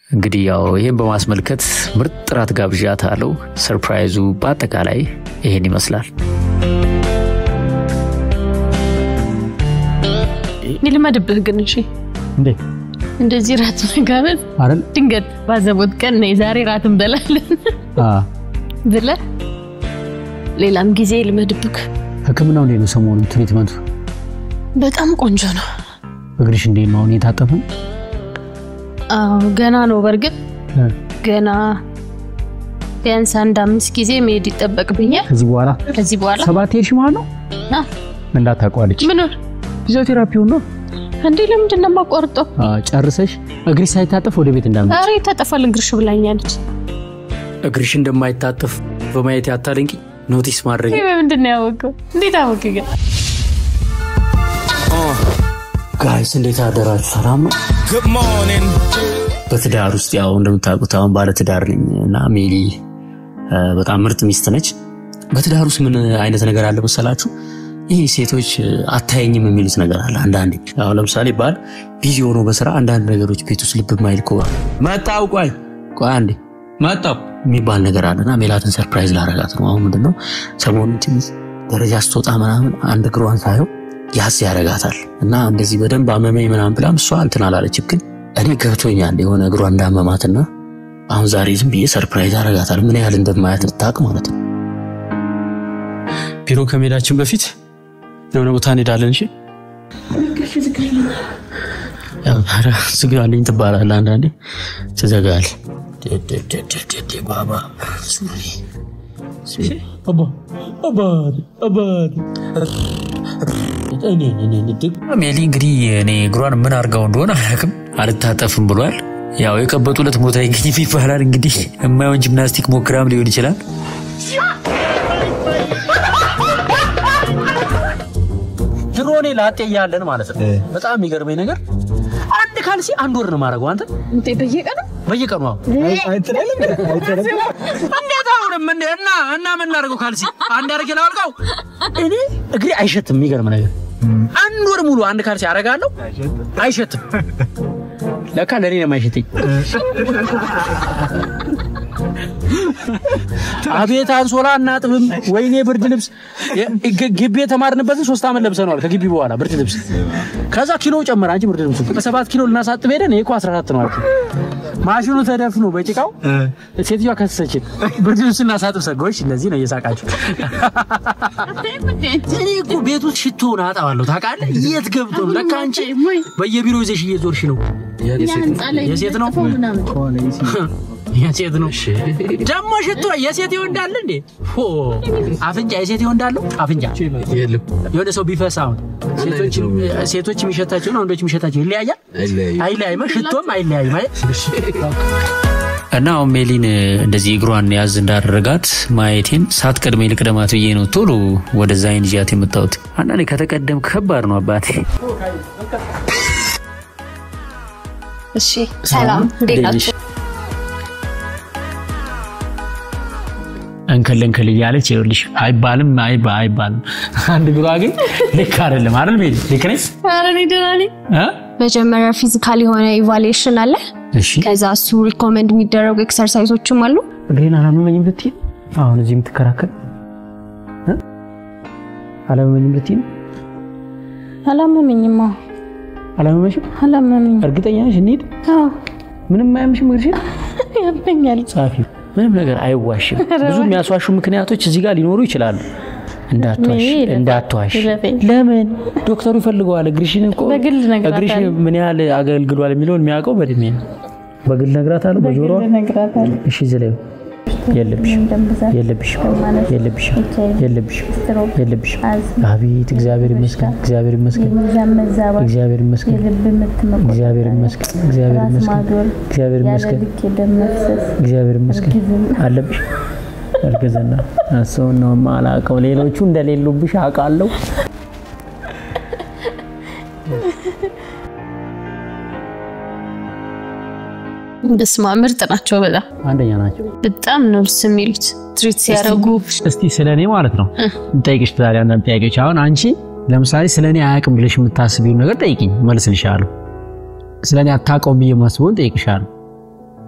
እንግዲህ ያው ይህን በማስመልከት ምርጥ ጥራት ጋብዣት አለው። ሰርፕራይዙ በአጠቃላይ ይሄን ይመስላል። ይልመድብህ ግን እሺ፣ እንዴ እንደዚህ ራት መጋበዝ አይደል? ድንገት ባዘቦት ቀን ነው የዛሬ ራት እንበላለን አ ብለህ ሌላም ጊዜ ይልመድብህ። ህክምናው እንዴት ነው ሰሞኑን ትሪትመንቱ? በጣም ቆንጆ ነው። እግርሽ እንዴት ነው? አሁን የታጠፈ ነው? አዎ ገና ነው። በእርግጥ ገና ቢያንስ አንድ አምስት ጊዜ መሄድ ይጠበቅብኛል። ከዚህ በኋላ ከዚህ በኋላ ሰባት ሄድሽ ማለት ነው? አ፣ እንዳታቋርጭ ምን ፊዚዮቴራፒውን ነው እንዴ? ለምንድን ነው የማቋርጠው? አ፣ ጨርሰሽ እግርሽ ሳይታጠፍ ወደ ቤት እንዳትመጪ። ኧረ ይታጠፋል እግርሽ ብላኛለች። እግርሽ እንደማይታጠፍ በማየት ያታደንቂ ኖቲስ ማድረግ ይህ በምንድን ነው ያወቀው? እንዴት አወቅ ግን? ጋይስ እንዴት አደራችሁ? ሰላም ነው? በትዳር ውስጥ ያው እንደምታውቁት አሁን ባለ ትዳር ነኝ እና ሜሊ እ፣ በጣም ምርጥ ሚስት ነች። በትዳር ውስጥ ምን አይነት ነገር አለ መሰላችሁ? ይህ ሴቶች እ፣ አታየኝም የሚሉት ነገር አለ። አንዳንዴ አሁን ለምሳሌ ባል ቢዚ ሆኖ በስራ አንዳንድ ነገሮች ቤት ውስጥ ልብ የማይል ከሆነ መጣው ቆይ ቆይ አንዴ መጣው የሚባል ነገር አለና ሜላትን ሰርፕራይዝ ላረጋት ነው። አሁን ምንድነው ሰሞኑን ትንሽ ደረጃ ስትወጣ ምናምን አንድ እግሯን ሳየው ያስ ያረጋታል እና እንደዚህ በደንብ አመመኝ ምናምን ብላም እሷ እንትን አላለችም፣ ግን እኔ ገብቶኛል የሆነ እግሯ እንዳመማትና አሁን ዛሬ ዝም ብዬ ሰርፕራይዝ አረጋታል። ምን ያህል እንደማያት ልታውቅ ማለት ነው። ቢሮ ከመሄዳችን በፊት የሆነ ቦታ እንሄዳለን። እሺ ያው ኧረ ዝጋልኝ ትባላለህ፣ አንዳንዴ ትዘጋለህ። ባባ ሜሊ እንግዲህ እኔ እግሯን ምን አድርጋው እንደሆነ አላውቅም፣ አልታጠፍም ብሏል። ያው የቀበጡለት ቦታ ይገኝም ይባላል። እንግዲህ የማይሆን ጂምናስቲክ ሞክራም ሊሆን ይችላል። ድሮ እኔ ላጤ እያለን ማለት ነው በጣም የሚገርመኝ ነገር አንድ ካልሲ አንድ ወር ነው የማደርገው። አንተ እንዴ በየቀኑ በየቀኑ አሁን እንዴት አሁንም እንደ እና እና ምን ላደርገው ካልሲ አንድ አድርጌ ላወልቀው እኔ እግሬ አይሸትም። የሚገርም ነገር አንድ ወር ሙሉ አንድ ካልሲ አደርጋለሁ አይሸትም። ለካ ለእኔ ነው የማይሸተኝ። አቤት አንሶላ እናጥብም፣ ወይኔ ብርድ ልብስ ግ- ግቢ የተማርንበትን ሶስት ዓመት ለብሰነዋል። ከግቢ በኋላ ብርድ ልብስ ከዛ ኪሎ ጨመረ። አንቺ ብርድ ልብሱ በሰባት ኪሎ ልናሳጥብ ሄደን ይሄ እኮ 14 ነው አልኩ። ማሽኑ ተደፍኖ በጭቃው ሴትዮዋ ከሰሰችን። ብርድ ልብስ እናሳጥብ ሰጎች እንደዚህ ነው እየሳቃችሁ። እኔ እኮ ቤት ውስጥ ሽቶውን አጣዋለሁ ታውቃለህ። የት ገብቶ ነው? ለካ አንቺ በየቢሮ ይዘሽ እየዞርሽ ነው። የሴት ነው የሴት ነው ደግሞ ሽቶ የሴት ይወንዳል እንዴ? ሆ አፍንጫ የሴት ይወንዳለው አፍንጫ የሆነ ሰው ቢፈሳ አሁን ሴቶች- ሴቶች የሚሸታቸው ነው ወንዶች የሚሸታቸው ይለያያል። አይለያይም፣ ሽቶም አይለያይም። አይ እና አሁን ሜሊን እንደዚህ እግሯን ያዝ እንዳደረጋት ማየቴን ሳትቀድመኝ ልቅደማት ብዬ ነው ቶሎ ወደዛ አይን ይዣት የመጣሁት። አንዳንዴ ከተቀደም ከባድ ነው አባቴ። እሺ ሰላም፣ እንዴት ናችሁ? እንከል እንከል እያለች ይኸውልሽ፣ አይባልም አይባ አይባልም። አንድ እግሯ ግን ልክ አይደለም አይደል? ሜሊ ልክ ነኝ ኧረ እኔ ደህና ነኝ። እ? መጀመሪያ ፊዚካል የሆነ ኢቫሉዌሽን አለ። እሺ ከዛ እሱ ሪኮመንድ የሚደረጉ ኤክሰርሳይዞችም አሉ። እግሬን አላመመኝም ብትይ አሁን እዚህ የምትከራከር እ? አላመመኝም ብትይ አላመመኝም። አዎ አላመመሽም? አላመመኝም። እርግጠኛ ነሽ? እንሂድ። አዎ ምንም አያምሽም እግርሽን? ያመኛል። ጻፊ ምንም ነገር አይዋሽም። ብዙ የሚያስዋሹ ምክንያቶች እዚህ ጋር ሊኖሩ ይችላሉ። እንዳትዋሽ ይለፈኝ፣ እንዳትዋሽ። ይለፈኝ። ለምን ዶክተሩ ይፈልገዋል። እግርሽን እኮ በግል እነግራታለሁ። እግርሽ ምን ያህል አገልግሏል የሚለውን የሚያውቀው በእድሜ ነው። በግል እነግራታለሁ። በጆሮዋ እሺ፣ ዝለዩ የለብሽም የለብሽም የለብሽም የለብሽም የለብሽም። አቤት እግዚአብሔር ይመስገን እግዚአብሔር ይመስገን እግዚአብሔር ይመስገን እግዚአብሔር ይመስገን እግዚአብሔር ይመስገን እግዚአብሔር ይመስገን እግዚአብሔር ይመስገን አለብሽ እርግዝና እሱን ነው የማላውቀው። ሌሎቹ እንደሌሉብሽ አውቃለሁ። በስመ አብ ምርጥ ናቸው። በጣም አንደኛ ናቸው። በጣም ነው ደስ የሚሉት ትሪት ሲያደርጉ። እስቲ ስለ እኔ ማለት ነው ጠይቅሽ ዛሬ አንዳንድ ጥያቄዎች። አሁን አንቺ ለምሳሌ ስለ እኔ አያውቅም ብለሽ የምታስቢውን ነገር ጠይቅኝ፣ መልስልሻለሁ። ስለ እኔ አታውቀውም ብዬ የማስበውን ጠይቅሻለሁ።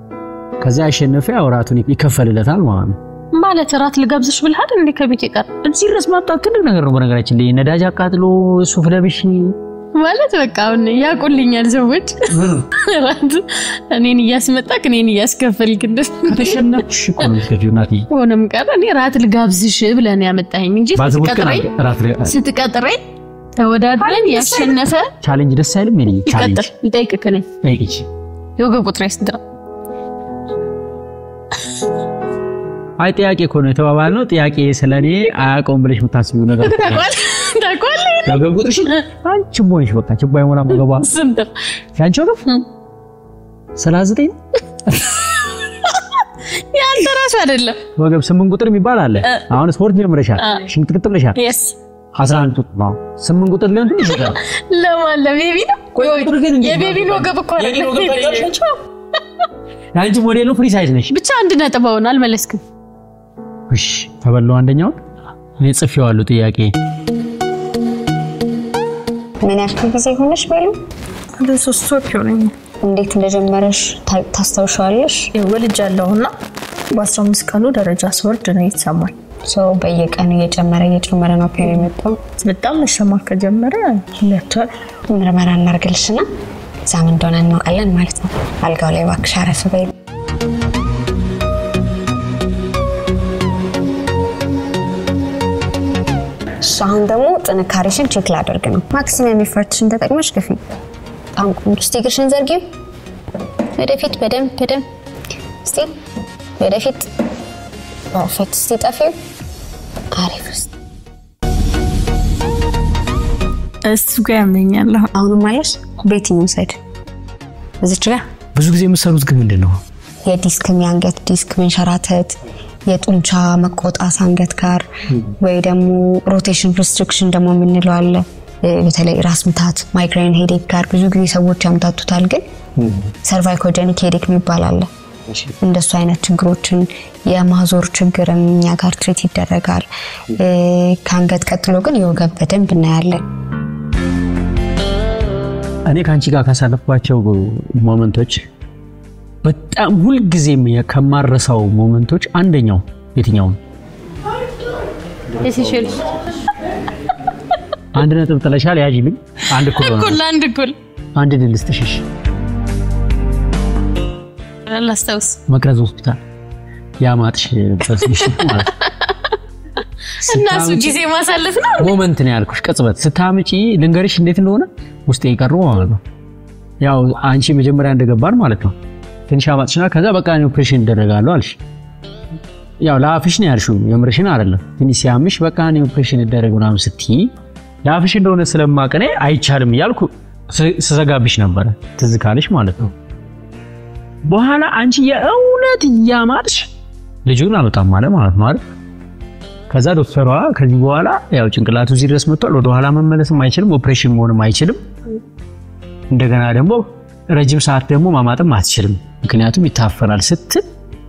ከዛ ያሸነፈ ያው እራቱን ይከፈልለታል ማለት ነው። ማለት እራት ልጋብዝሽ ብልሃል እንዴ ከቤት ይቀር እዚህ ድረስ ማምጣት ትልቅ ነገር ነው። በነገራችን ላይ ነዳጅ አቃጥሎ ሱፍ ለብሽ ማለት በቃ አሁን ያውቁልኛል ሰዎች እራት እኔን እያስመጣክ እኔን እያስከፈልክ እንደስ ከተሸነፍሽ እኮ ነው የምትገቢው እናትዬ። ሆነም ቀረ እኔ ራት ልጋብዝሽ ብለህ ነው ያመጣኸኝ እንጂ ባዘቦት ቀን ስትቀጥረኝ እራት ላይ- ስትቀጥረኝ ተወዳድረን ያሸነፈ ቻሌንጅ ደስ አይልም? የኔ ቻሌንጅ ይቀጥል ልጠይቅህ እኔ ጠይቂች። የወገብ ቁጥሬ ስንት ነው? አይ ጥያቄ እኮ ነው የተባባልነው። ጥያቄ ስለኔ አያውቀውም ብለሽ የምታስቢው ነገር እኮ ነው። ታውቀዋለህ ታውቀዋለህ የወገብ ቁጥርሽ አንቺ ችቦ ነሽ። በቃ ችቦ አይሞላም ወገቧ። ስንት ነው? ያንቺ ወገብ ሰላሳ ዘጠኝ ነው። ያንተ ራሱ አይደለም ወገብ ስምንት ቁጥር የሚባል አለ። አሁን ስፖርት ጀምረሻል፣ ሽንቅጥቅጥ ብለሻል። የስ አስራ አንድ ቁጥር ነው። ስምንት ቁጥር ሊሆን ትንሽ ይቀራል። ለማን ለቤቢ ነው? የቤቢን ወገብ እኮ አይደለም። የአንቺ ሞዴል ነው። ፍሪ ሳይዝ ነሽ። ብቻ አንድ ነጥብ አሁን አልመለስክም። እሺ ተበላው። አንደኛውን እኔ ጽፌዋለሁ ጥያቄ ምን ያክል ጊዜ ሆነሽ ቤሉ? ወደ ሶስት ወር ይሆነኛል። እንዴት እንደጀመረሽ ታ- ታስታውሻለሽ? ወልጃለሁ እና በአስራ አምስት ቀኑ ደረጃ ስወርድ ነው የተሰማኝ። ሰው በየቀኑ እየጨመረ እየጨመረ ነው ፔን የመጣው። በጣም መሰማት ከጀመረ ሁለት ወር ምርመራ እናርግልሽና እዛም እንደሆነ እናውቃለን ማለት ነው። አልጋው ላይ እባክሽ አረፍ በይ። እሺ፣ አሁን ደግሞ ጥንካሬሽን ቼክ ላደርግ ነው። ማክሲመም ኤፈርትሽን ተጠቅመሽ ግፊ። በጣም ቆንጆ። እስቲ እግርሽን ዘርጊው ወደፊት፣ በደንብ በደንብ። እስቲ ወደፊት፣ ፐርፌክት። እስቲ ጠፊው። አሪፍ። እስቲ እሱ ጋር ያመኛል። አሁን አሁንም አለሽ በየትኛው ሳይድ? እዚች ጋር ብዙ ጊዜ የምትሰሩት ግን ምንድን ነው? የዲስክም የአንገት ዲስክ መንሸራተት፣ የጡንቻ መቆጣት አንገት ጋር ወይ ደግሞ ሮቴሽን ሪስትሪክሽን ደግሞ የምንለው አለ። እ፣ በተለይ ራስ ምታት ማይግሬን ሄዴክ ጋር ብዙ ጊዜ ሰዎች ያምታቱታል። ግን ሰርቫይኮጀኒክ ሄዴክ የሚባል አለ። እንደሱ አይነት ችግሮችን የማዞር ችግርም እኛ ጋር ትሪት ይደረጋል። እ፣ ከአንገት ቀጥሎ ግን የወገብ በደንብ እናያለን። እኔ ከአንቺ ጋር ካሳለፍኳቸው ሞመንቶች በጣም ሁልጊዜም ከማረሳው ሞመንቶች አንደኛው የትኛው ነው? የሲሸልስ አንድ ነጥብ ጥለሻል። ያዥልኝ። አንድ እኩል ሆነ። እኩል አንድ እኩል አንድ ድል ስትሽሽ ላስታውስ መቅረዝ ሆስፒታል ያማጥሽ በስሽ ማለት ነው። እና እሱ ጊዜ ማሳለፍ ነው። ሞመንት ነው ያልኩሽ። ቅጽበት ስታምጪ ልንገርሽ እንዴት እንደሆነ ውስጤ የቀሩ ማለት ነው። ያው አንቺ መጀመሪያ እንደገባን ማለት ነው ትንሽ አማጥሽና ከዛ በቃ እኔ ኦፕሬሽን እደረጋለሁ አልሽ። ያው ለአፍሽ ነው ያልሽው የምርሽን አይደለም። ትንሽ ሲያምሽ በቃ እኔ ኦፕሬሽን እደረግ ምናምን ስትይ ለአፍሽ እንደሆነ ስለማቅ እኔ አይቻልም እያልኩ ስ- ስዘጋብሽ ነበረ ትዝ ካለሽ ማለት ነው። በኋላ አንቺ የእውነት እያማጥሽ ልጁን አልወጣም አለ ማለት ነው አይደል? ከዛ ዶክተሯ ከዚህ በኋላ ያው ጭንቅላቱ እዚህ ድረስ መጥቷል፣ ወደ ኋላ መመለስም አይችልም፣ ኦፕሬሽን መሆንም አይችልም። እንደገና ደግሞ ረጅም ሰዓት ደግሞ ማማጥም አትችልም፣ ምክንያቱም ይታፈናል ስትል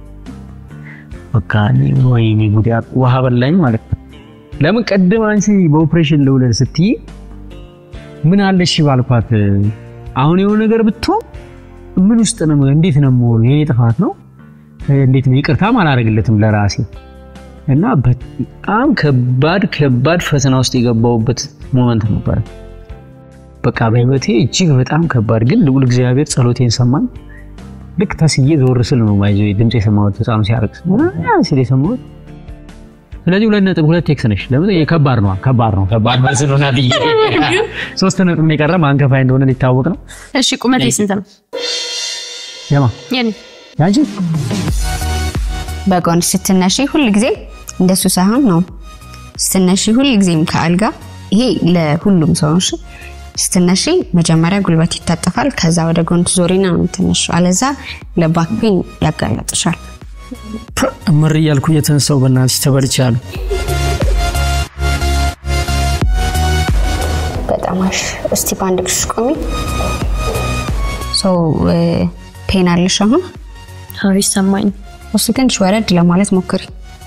በቃ እኔ ወይኔ ጉድ ያ- ውሃ በላኝ ማለት ነው። ለምን ቀድም አንቺ በኦፕሬሽን ልውለድ ስትይ ምን አለሽ ባልኳት፣ አሁን የሆነ ነገር ብትሆን ምን ውስጥ ነው እንዴት ነው የምሆነው? የኔ ጥፋት ነው እንዴት ነው ይቅርታም አላደርግለትም ለራሴ እና በጣም ከባድ ከባድ ፈተና ውስጥ የገባሁበት ሞመንት ነበረ። በቃ በህይወቴ እጅግ በጣም ከባድ ግን ልዑል እግዚአብሔር ጸሎቴን ሰማኝ። ልክ ተስዬ ዞር ስል ነው ማይዞ ድምፅ የሰማሁት ህፃኑ ሲያለቅስ ምናምን ሲል የሰማሁት። ስለዚህ ሁለት ነጥብ ሁለት ቴክስ ነሽ። ለምን ይሄ ከባድ ነው ከባድ ነው ከባድ መልስ ነው ናትዬ። ሶስት ነጥብ ነው የቀረ ማንከፋይ እንደሆነ ሊታወቅ ነው። እሺ ቁመቴ ስንት ነው? የማ የኔ ያንቺ በጎን ስትነሺ ሁል ጊዜ እንደሱ ሳይሆን ነው ስትነሺ ሁል ጊዜም ከአልጋ ይሄ ለሁሉም ሰው ነው። እሺ? ስትነሺ መጀመሪያ ጉልበት ይታጠፋል። ከዛ ወደ ጎን ዞሪና ነው የምትነሺው። አለዛ ለባክ ፔን ያጋለጥሻል። እምር እያልኩ እየተነሳው በእናትሽ ተበልቻለሁ። በጣም አሪፍ። እስቲ በአንድ እግርሽ ቆሚ። ሰው ፔን አለሽ አሁን? አዎ ይሰማኝ። እሱ ትንሽ ወረድ ለማለት ሞክሪ።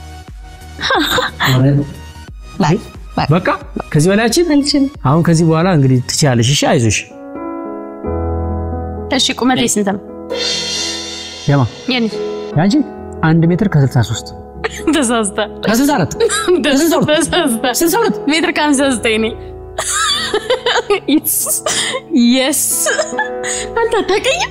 ላይ ላይ በቃ ከዚህ በላያችን አሁን ከዚህ በኋላ እንግዲህ ትችያለሽ። እሺ አይዞሽ። እሺ ቁመቴ ስንት ነው? የማ የኔ ያንቺ አንድ ሜትር ከ63 ተሳስታ ከ64 ተሳስታ ስልሳ ሁለት ሜትር ከሀምሳ ዘጠኝ ነኝ። የስ አንተ አታውቅኝም?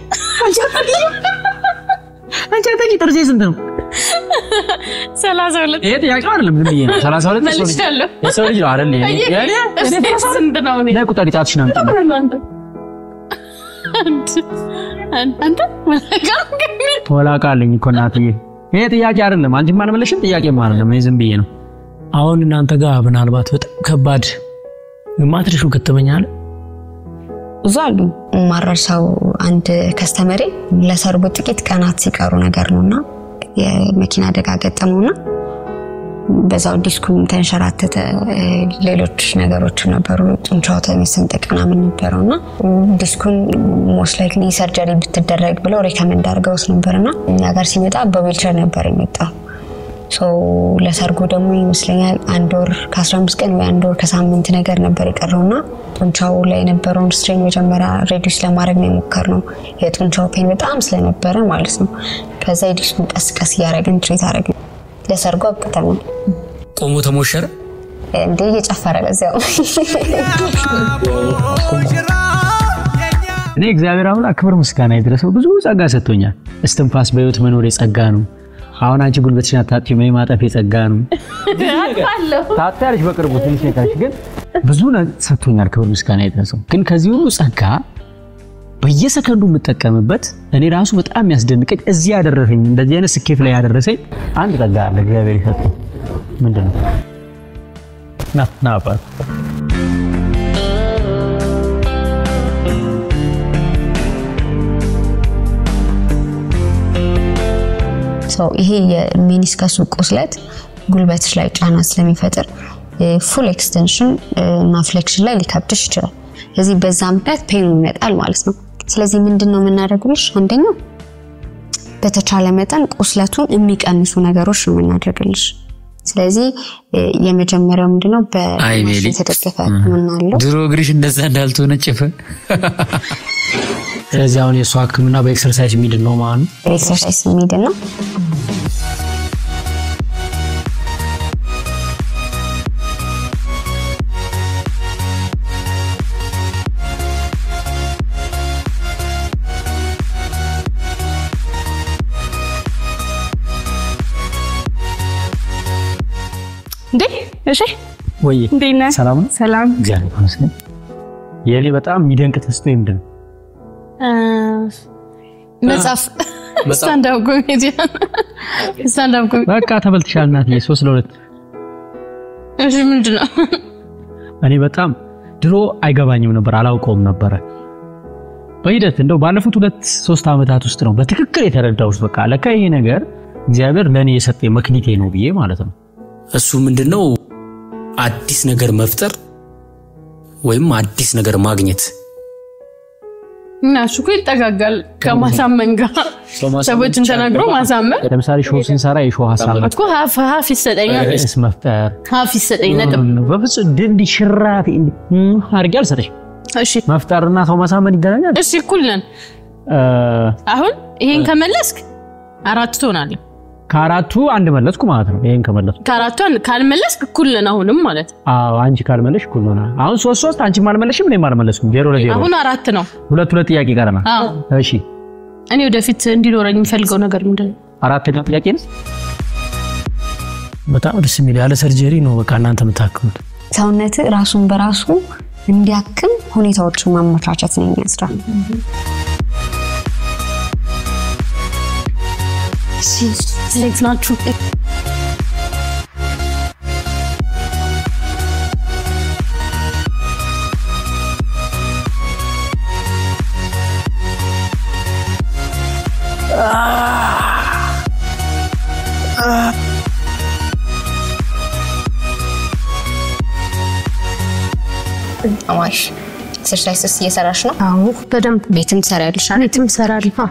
አንቺ አታውቂ ጥርሴ ስንት ነው? ሰላሳ ሁለት ይሄ ጥያቄ አይደለም ዝም ብዬ ነው። 32 የሰው ልጅ- መልሻለሁ። የሰው ልጅ ነው አይደል? እኔ- እኔ- እኔ ስንት ነው? እኔ ላይ ቁጠሪ ጣትሽን አምጪ። አንተ መለካም ግን ወላቃ አለኝ እኮ እናትዬ። ይሄ ጥያቄ አይደለም። አንቺም አልመለሽም፣ ጥያቄም አይደለም። ይሄ ዝም ብዬ ነው። አሁን እናንተ ጋር ምናልባት በጣም ከባድ ማትሪሹ ከተመኛል ብዙ አሉ። ማረሳው አንድ ከስተመሬ ለሰርጉ ጥቂት ቀናት ሲቀሩ ነገር ነውና የመኪና አደጋ ገጠመውና በዛው ዲስኩም ተንሸራተተ። ሌሎች ነገሮች ነበሩ። ጡንቻው መሰንጠቅ ምናምን ነበረውና ዲስኩን ሞስት ላይክሊ ሰርጀሪ ብትደረግ ብለው ሪከመንድ አድርገውት ነበርና እኛ ጋር ሲመጣ በዊልቸር ነበር የመጣው። ሶ ለሰርጉ ደግሞ ይመስለኛል አንድ ወር ከ15 ቀን ወይ አንድ ወር ከሳምንት ነገር ነበር የቀረውና ጡንቻው ላይ የነበረውን ስትሬን መጀመሪያ ሬዲዩስ ለማድረግ ነው የሞከርነው። የጡንቻው ፔን በጣም ስለነበረ ማለት ነው። ከዛ የዲስኩን ቀስ ቀስ እያደረግን ትሪት አደረግን። ለሰርጉ አብቅተናል። ቆሞ ተሞሸረ። እንዴ እየጨፈረ በዚያው እኔ እግዚአብሔር አምላክ ክብር ምስጋና ይድረሰው ብዙ ጸጋ ሰጥቶኛል። እስትንፋስ በህይወት መኖር የጸጋ ነው። አሁን አንቺ ጉልበትሽን አታጥፊም፣ እኔ ማጠፍ የጸጋ ነው። ታጥፊያለሽ በቅርቡ ትንሽ ነካሽ፣ ግን ብዙ ነገር ሰጥቶኛል። ክብር ምስጋና ይድረሰው። ግን ከዚህ ሁሉ ጸጋ በየሰከንዱ የምጠቀምበት እኔ ራሱ በጣም ያስደንቀኝ እዚህ ያደረሰኝ እንደዚህ አይነት ስኬት ላይ ያደረሰኝ አንድ ጸጋ አለ እግዚአብሔር ይሰጠው። ምንድን ነው? ና ና አባት ሰው ይሄ የሚኒስከሱ ቁስለት ጉልበትሽ ላይ ጫና ስለሚፈጥር ፉል ኤክስቴንሽን እና ፍሌክሽን ላይ ሊከብድሽ ይችላል። ስለዚህ በዛ ምክንያት ፔኑ ይመጣል ማለት ነው። ስለዚህ ምንድን ነው የምናደርግልሽ? አንደኛው በተቻለ መጠን ቁስለቱን የሚቀንሱ ነገሮች ነው የምናደርግልሽ። ስለዚህ የመጀመሪያው ምንድነው አይ ሜሊ። በማሽን የተደገፈ ሕክምና አለው። ድሮ እግርሽ እንደዛ እንዳልተወነጨፈ ስለዚህ አሁን የእሷ ህክምና በኤክሰርሳይዝ የሚድን ነው ማለት ነው። ኤክሰርሳይዝ የሚድን ነው። እንዴ እሺ ወይ እንዴት ነህ? ሰላም ነው? ሰላም እግዚአብሔር ይመስገን። የእኔ በጣም የሚደንቅ ተስጦ ምንድን ነው? መጽሐፍ ስታንዳፕ ኮሜዲ ስታንዳፕ ኮሜዲ በቃ ተበልትሻል እናትዬ፣ ሶስት ለሁለት። እሺ ምንድን ነው እኔ በጣም ድሮ አይገባኝም ነበር፣ አላውቀውም ነበረ። በሂደት እንደው ባለፉት ሁለት ሶስት ዓመታት ውስጥ ነው በትክክል የተረዳሁት። በቃ ለካ ይሄ ነገር እግዚአብሔር ለእኔ የሰጠኝ መክሊቴ ነው ብዬ ማለት ነው። እሱ ምንድነው አዲስ ነገር መፍጠር ወይም አዲስ ነገር ማግኘት እና እሱ እኮ ይጠጋጋል ከማሳመን ጋር ሰዎችን ተናግሮ ማሳመን ለምሳሌ ሾው ስንሰራ የሾው ሀሳብ እኮ ሀፍ ሀፍ ይሰጠኛል ርዕስ መፍጠር ሀፍ ይሰጠኝ ነጥብ በፍጹም ድንዲ ሽራፊ አድርጌ አልሰጠሽም። እሺ መፍጠርና ሰው ማሳመን ይገናኛል። እሺ እኩል ነን እ፣ አሁን ይሄን ከመለስክ አራት ትሆናለህ ከአራቱ አንድ መለስኩ ማለት ነው። ይሄን ከመለስኩ ከአራቱ አንድ ካልመለስክ እኩል ነን አሁንም ማለት ነው። አዎ፣ አንቺ ካልመለሽ እኩል ሆነ። አሁን ሶስት ሶስት አንቺም አልመለሽም እኔም አልመለስኩም። ዜሮ ለዜሮ አሁን አራት ነው ሁለት ሁለት ጥያቄ ቀረናል። አዎ እሺ እኔ ወደፊት እንዲኖረኝ የሚፈልገው ነገር ምንድን ነው አራተኛው ጥያቄ ነው። በጣም ደስ የሚል ያለ ሰርጀሪ ነው በቃ እናንተ የምታክሙት። ሰውነት ራሱን በራሱ እንዲያክም ሁኔታዎችን ማመቻቸት ነው የኛ ስራ። ሴት ናችሁ አዋሽ ኤክሰርሳይስስ እየሰራሽ ነው? አዎ በደንብ ቤትም ትሰሪያለሽ? ቤትም እሰራለሁ።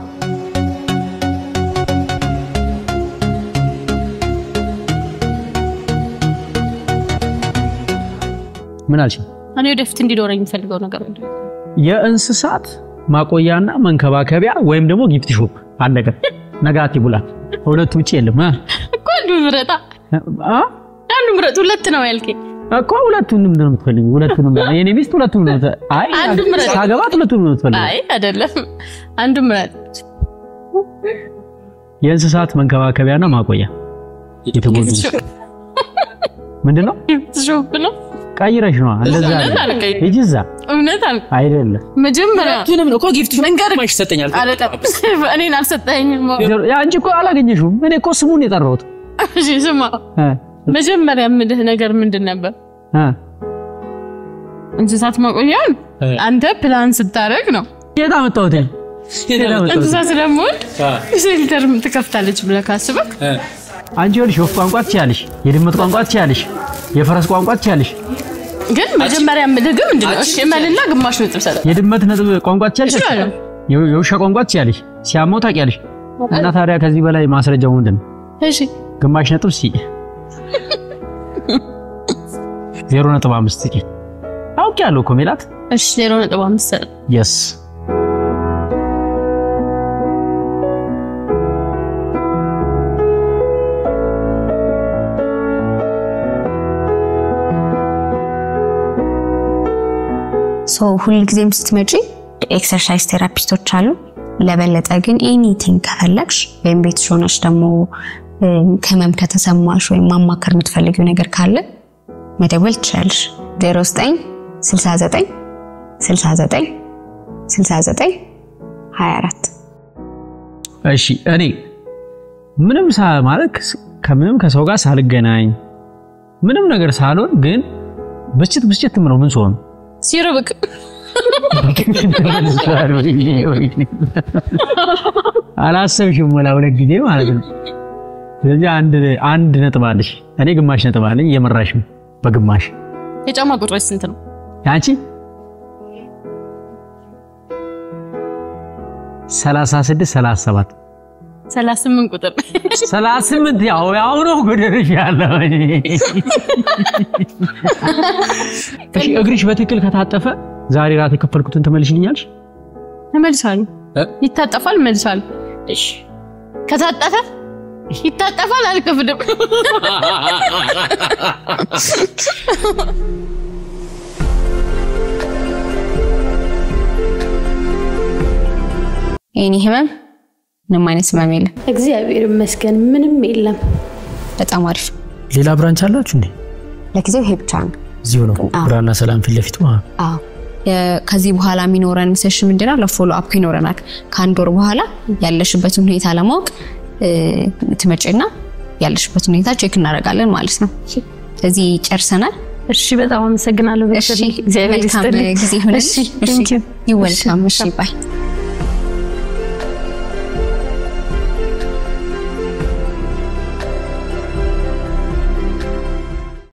ምን አልሽ? እኔ ወደፊት እንዲኖረኝ የሚፈልገው ነገር ምንድን ነው? የእንስሳት ማቆያና መንከባከቢያ ወይም ደግሞ ጊፍት ሾፕ አለቀ። ነጋቲ ቡላ ሁለቱ ውጭ የለም እ? እኮ አንዱ ምረጣ አ? አንዱ ምረጥ። ሁለት ነው ያልከኝ። እኮ ሁለቱንም ነው የምትፈልጊው? ሁለቱንም ነው የኔ ሚስት ሁለቱንም ነው የምት- አይ አንዱ ምረጥ። ሳገባት ሁለቱንም ነው የምትፈልጊው? አይ አይደለም፣ አንዱ ምረጥ። የእንስሳት መንከባከቢያና ማቆያ የተጎዱ ምንድን ነው ትሾፍ ነው። ቀይረሽ ነው እንደዛ እውነት አልከኝ። ሂጂ እዛ እውነት አልከኝ። አይደለም መጀመሪያ ሁለቱንም ነው እኮ ጊፍት ማሽ ይሰጠኛል። አይደለም፣ እኔን አልሰጠኝም። ያ አንቺ እኮ አላገኘሽውም እኔ እኮ ስሙን የጠራሁት እሺ ስማ፣ እ መጀመሪያ የምልህ ነገር ምንድን ነበር? እ እንስሳት ማቆያን አንተ ፕላን ስታደርግ ነው። የት አመጣሁት የት አመጣሁት እንስሳ ስለምወድ ሴልተር ትከፍታለች ብለህ ካስበህ አንቺ ይኸውልሽ የወፍ ቋንቋ ትችያለሽ የድመት ቋንቋ ትችያለሽ የፈረስ ቋንቋ ትችያለሽ ግን መጀመሪያ የምልህ ግን ምንድን ነው? እሺ እመልና ግማሽ ነጥብ ሰጠ የድመት ነጥብ ቋንቋ ትችያለሽ እችላለሁ። የ- የውሻ ቋንቋ ትችያለሽ ሲያመው ታውቂያለሽ እና ታዲያ ከዚህ በላይ ማስረጃው ምንድን ነው እሺ ግማሽ ነጥብ ሲ ዜሮ ነጥብ አምስት ሲ አውቄያለሁ እኮ ሜላት እሺ ዜሮ ነጥብ አምስት ሰጠ። የስ ሶ ሁልጊዜም ስትመጪ ኤክሰርሳይዝ ቴራፒስቶች አሉ። ለበለጠ ግን ኤኒቲንግ ከፈለግሽ ወይም ቤትሽ ሆነሽ ደግሞ እም፣ ህመም ከተሰማሽ ወይም ማማከር የምትፈልጊው ነገር ካለ መደወል ትችላለሽ። 09 69 69 69 24 እሺ እኔ ምንም ሳ ማለት ከምንም ከሰው ጋር ሳልገናኝ ምንም ነገር ሳልሆን ግን ብስጭት ብስጭት ምነው ምን ስሆን ሲርብቅ አላሰብሽም ወላ ሁለት ጊዜ ማለት ነው። ስለዚህ አንድ አንድ ነጥብ አለሽ፣ እኔ ግማሽ ነጥብ አለኝ። እየመራሽ ነው በግማሽ የጫማ ቁጥሮች ስንት ነው? አንቺ 36 37 ሰላሳ ስምንት ቁጥር 38 ያው ያው ነው ጎደረሽ ያለው። እሺ እግርሽ በትክክል ከታጠፈ ዛሬ ራት የከፈልኩትን ትመልሽልኛለሽ? እመልሳለሁ። እ? ይታጠፋል፣ እመልሳለሁ። እሺ ከታጠፈ ይታጠፋል፣ አልከፍልም። ኤኒ ህመም ምንም አይነት ህመም የለም። እግዚአብሔር ይመስገን ምንም የለም። በጣም አሪፍ። ሌላ ብራንች አላችሁ እንዴ? ለጊዜው ይሄ ብቻ ነው። እዚሁ ነው አዎ። ብራና ሰላም ፊት ለፊቱ። አዎ። አዎ የ- ከዚህ በኋላ የሚኖረን ሴሽን ምንድነው? ለፎሎ አፕ ይኖረናል። ከአንድ ወር በኋላ ያለሽበትን ሁኔታ ለማወቅ እ፣ ትመጪና ያለሽበትን ሁኔታ ቼክ እናደርጋለን ማለት ነው። ስለዚህ ጨርሰናል። እሺ በጣም አመሰግናለሁ። እሺ፣ እግዚአብሔር መልካም ይስጥልኝ። ጊዜ ይሁንልሽ። እሺ፣ ቴንክ ዩ። ይወልካም። እሺ ባይ